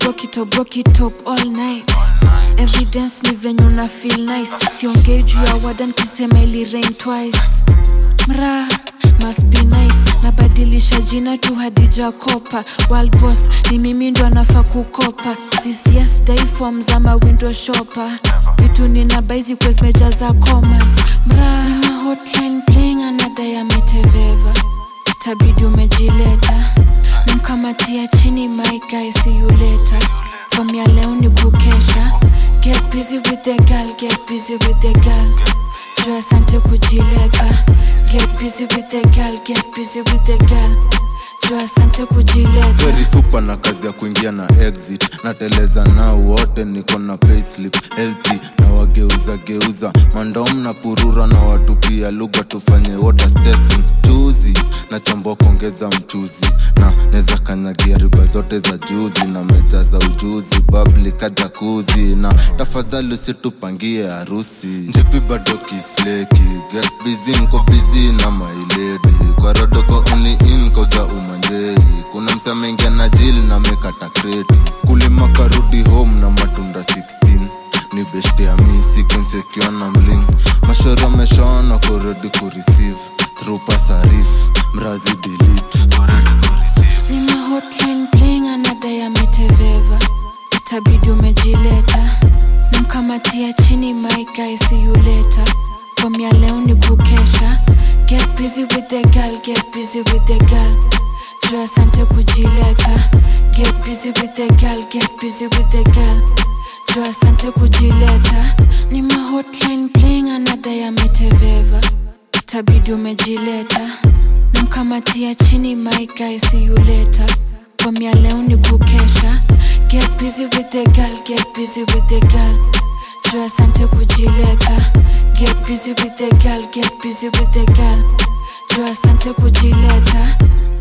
broke it or broke it up all night evidence ni venye una feel nice siongei juu ya wadan kisema ili rain twice mra must be nice nabadilisha jina tu hadija kopa Wild boss ni mimi ndo anafaa kukopa this yes day forms ama window shopper vitu nina baizi kwe zimejaza commas mra nina hotline playing anadai ameteveva tabidi umejileta namkamatia chini my guy see you later from ya leo ni kukesha get busy with the girl get busy with the girl jo asante kujileta get busy with the girl get busy with the girl jo asante kujileta very super na kazi ya kuingia na exit nateleza nao wote niko na payslip healthy na wageuza geuza mandom na purura na watu pia lugha tufanye waters testing chuzi na chombo kuongeza mchuzi na neza kanyagia riba zote za juzi na meja za ujuzi babli kajakuzi na tafadhali usitupangie harusi njipi bado kisleki get busy nko busy na mailedi kwa rodoko uni in koja umanjei kuna msamengia na jili na mekata kreti kulima karudi home na matunda 16 ni beshte ya mi sequencekiwa na mling mashoro ameshaona kuredi kureceive through pasarif mrazi delete nina hotline playing anadai ameteveva itabidi umejileta namkamatia chini my guy see you later from ya leo ni kukesha get busy with the girl get busy with the girl jo asante kujileta get busy with the girl get busy with the girl jo asante kujileta ni mahotline playing anadai ameteveva itabidi umejileta namkamatia chini my guy see you later from ya leo ni kukesha get busy with the girl get busy with the girl jo asante kujileta get busy with the girl get busy with the girl jo asante kujileta